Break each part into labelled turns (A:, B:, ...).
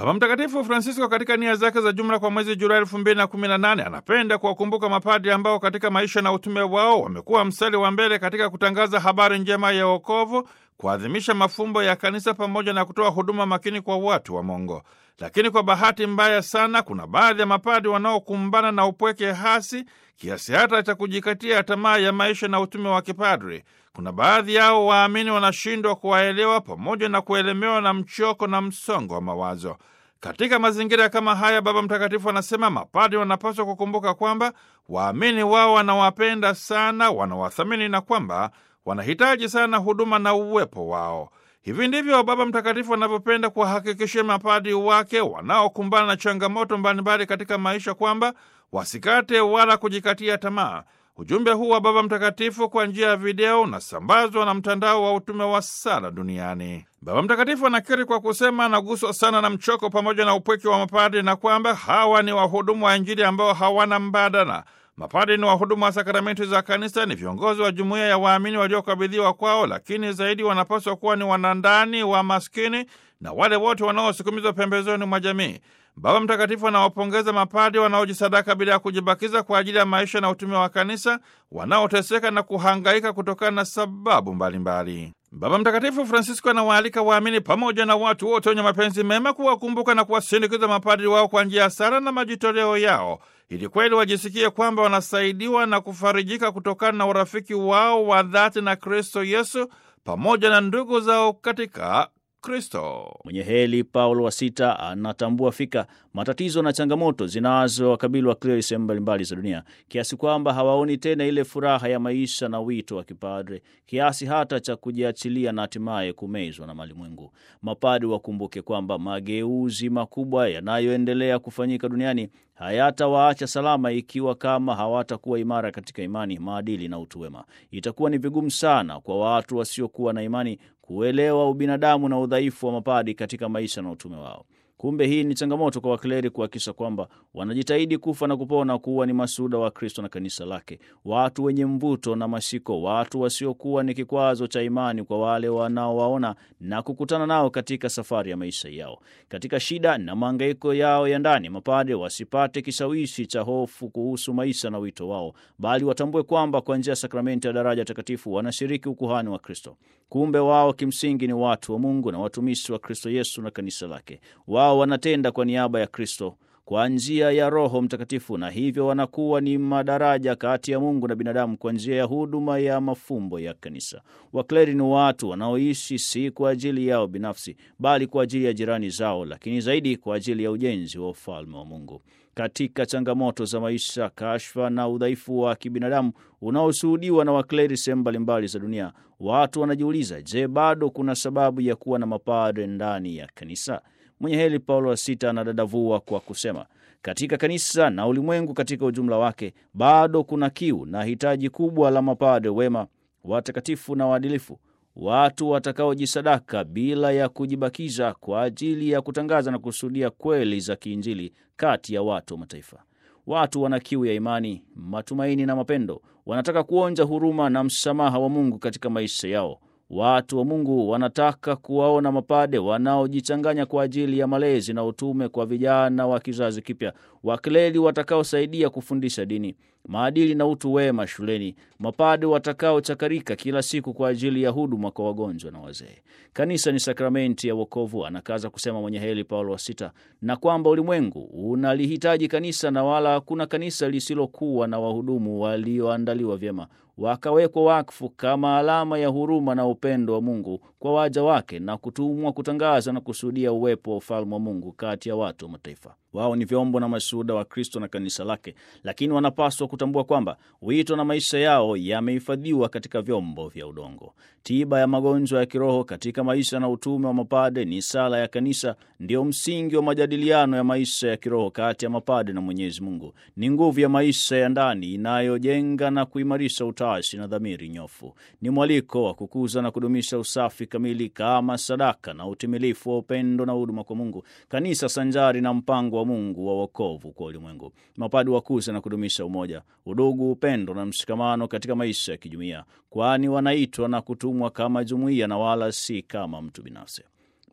A: Baba Mtakatifu Francisco katika nia zake za jumla kwa mwezi Julai elfu mbili na kumi na nane anapenda kuwakumbuka mapadri ambao katika maisha na utume wao wamekuwa mstari wa mbele katika kutangaza habari njema ya wokovu, kuadhimisha mafumbo ya kanisa pamoja na kutoa huduma makini kwa watu wa Mungu. Lakini kwa bahati mbaya sana, kuna baadhi ya mapadri wanaokumbana na upweke hasi kiasi hata cha kujikatia tamaa ya maisha na utume wa kipadri. Kuna baadhi yao waamini wanashindwa kuwaelewa pamoja na kuelemewa na mchoko na msongo wa mawazo. Katika mazingira kama haya, Baba Mtakatifu anasema mapadri wanapaswa kukumbuka kwamba waamini wao wanawapenda sana, wanawathamini na kwamba wanahitaji sana huduma na uwepo wao. Hivi ndivyo Baba Mtakatifu anavyopenda kuwahakikishia mapadri wake wanaokumbana na changamoto mbalimbali katika maisha kwamba wasikate wala kujikatia tamaa. Ujumbe huu wa Baba Mtakatifu kwa njia ya video unasambazwa na mtandao wa utume wa sala duniani. Baba Mtakatifu anakiri kwa kusema anaguswa sana na mchoko pamoja na upweke wa mapadri na kwamba hawa ni wahudumu wa Injili ambao hawana mbadala. Mapadri ni wahudumu wa sakramenti za kanisa, ni viongozi wa jumuiya ya waamini waliokabidhiwa kwao, lakini zaidi wanapaswa kuwa ni wanandani wa maskini na wale wote wanaosukumizwa pembezoni mwa jamii. Baba Mtakatifu anawapongeza mapadri wanaojisadaka bila ya kujibakiza kwa ajili ya maisha na utume wa kanisa, wanaoteseka na kuhangaika kutokana na sababu mbalimbali mbali. Baba Mtakatifu Francisco anawaalika waamini pamoja na watu wote wenye mapenzi mema kuwakumbuka na kuwasindikiza mapadri wao kwa njia ya sala na majitoleo yao, ili kweli wajisikie kwamba wanasaidiwa na kufarijika kutokana na urafiki wao wa dhati na Kristo Yesu pamoja na ndugu zao katika Kristo.
B: Mwenye heri Paulo wa Sita anatambua fika matatizo na changamoto zinazowakabili wakleri sehemu mbalimbali za dunia, kiasi kwamba hawaoni tena ile furaha ya maisha na wito wa kipadre, kiasi hata cha kujiachilia na hatimaye kumezwa na malimwengu. Mapadri wakumbuke kwamba mageuzi makubwa yanayoendelea kufanyika duniani hayatawaacha salama ikiwa kama hawatakuwa imara katika imani, maadili na utu wema. Itakuwa ni vigumu sana kwa watu wasiokuwa na imani kuelewa ubinadamu na udhaifu wa mapadi katika maisha na utume wao. Kumbe hii ni changamoto kwa wakleri kuhakikisha kwamba wanajitahidi kufa na kupona kuwa ni masuda wa Kristo na kanisa lake, watu wenye mvuto na mashiko, watu wasiokuwa ni kikwazo cha imani kwa wale wanaowaona na kukutana nao katika safari ya maisha yao. Katika shida na mahangaiko yao ya ndani, mapade wasipate kishawishi cha hofu kuhusu maisha na wito wao, bali watambue kwamba kwa njia ya sakramenti ya daraja takatifu wanashiriki ukuhani wa Kristo. Kumbe wao kimsingi ni watu wa Mungu na watumishi wa Kristo Yesu na kanisa lake. Wao wanatenda kwa niaba ya Kristo kwa njia ya Roho Mtakatifu, na hivyo wanakuwa ni madaraja kati ya Mungu na binadamu kwa njia ya huduma ya mafumbo ya kanisa. Wakleri ni watu wanaoishi si kwa ajili yao binafsi, bali kwa ajili ya jirani zao, lakini zaidi kwa ajili ya ujenzi wa ufalme wa Mungu. Katika changamoto za maisha, kashfa na udhaifu wa kibinadamu unaoshuhudiwa na wakleri sehemu mbalimbali za dunia, watu wanajiuliza, je, bado kuna sababu ya kuwa na mapadre ndani ya kanisa? Mwenye heri Paulo wa Sita anadadavua kwa kusema, katika kanisa na ulimwengu katika ujumla wake bado kuna kiu na hitaji kubwa la mapadre wema, watakatifu na waadilifu, watu watakaojisadaka bila ya kujibakiza kwa ajili ya kutangaza na kusudia kweli za kiinjili kati ya watu wa mataifa. Watu wana kiu ya imani, matumaini na mapendo, wanataka kuonja huruma na msamaha wa Mungu katika maisha yao. Watu wa Mungu wanataka kuwaona mapade wanaojichanganya kwa ajili ya malezi na utume kwa vijana wa kizazi kipya, wakleri watakaosaidia kufundisha dini, maadili na utu wema shuleni, mapade watakaochakarika kila siku kwa ajili ya huduma kwa wagonjwa na wazee. Kanisa ni sakramenti ya wokovu, anakaza kusema mwenye heri Paulo wa Sita, na kwamba ulimwengu unalihitaji kanisa na wala hakuna kanisa lisilokuwa na wahudumu walioandaliwa vyema wakawekwa wakfu kama alama ya huruma na upendo wa Mungu kwa waja wake na kutumwa kutangaza na kusudia uwepo wa ufalme wa Mungu kati ya watu wa mataifa. Wao ni vyombo na mashuhuda wa Kristo na kanisa lake, lakini wanapaswa kutambua kwamba wito na maisha yao yamehifadhiwa katika vyombo vya udongo. Tiba ya magonjwa ya kiroho katika maisha na utume wa mapade ni sala ya kanisa, ndio msingi wa majadiliano ya maisha ya kiroho kati ya mapade na Mwenyezi Mungu. Ni nguvu ya maisha ya ndani inayojenga na kuimarisha utashi na dhamiri nyofu. Ni mwaliko wa kukuza na kudumisha usafi kamili kama sadaka na utimilifu wa upendo na huduma kwa Mungu, kanisa sanjari na mpango wa Mungu wa wokovu kwa ulimwengu. Mapadi wakuza na kudumisha umoja, udugu, upendo na mshikamano katika maisha ya kijumuiya, kwani wanaitwa na kutumwa kama jumuiya na wala si kama mtu binafsi.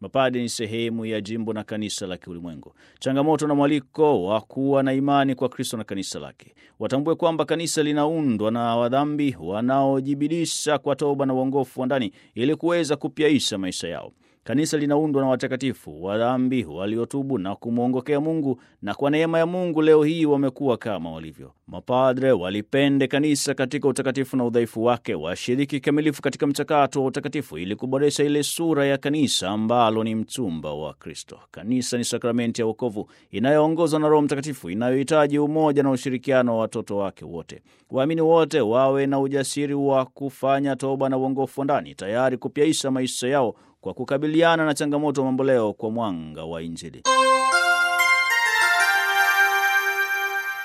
B: Mapade ni sehemu ya jimbo na kanisa la kiulimwengu. Changamoto na mwaliko wa kuwa na imani kwa Kristo na kanisa lake. Watambue kwamba kanisa linaundwa na wadhambi wanaojibidisha kwa toba na uongofu wa ndani ili kuweza kupyaisha maisha yao. Kanisa linaundwa na watakatifu wa dhambi waliotubu na kumwongokea Mungu, na kwa neema ya Mungu leo hii wamekuwa kama walivyo. Mapadre walipende kanisa katika utakatifu na udhaifu wake, washiriki kikamilifu katika mchakato wa utakatifu ili kuboresha ile sura ya kanisa ambalo ni mchumba wa Kristo. Kanisa ni sakramenti ya wokovu inayoongozwa na Roho Mtakatifu, inayohitaji umoja na ushirikiano wa watoto wake wote. Waamini wote wawe na ujasiri wa kufanya toba na uongofu wa ndani, tayari kupyaisha maisha yao kwa kukabiliana na changamoto mamboleo kwa mwanga wa Injili.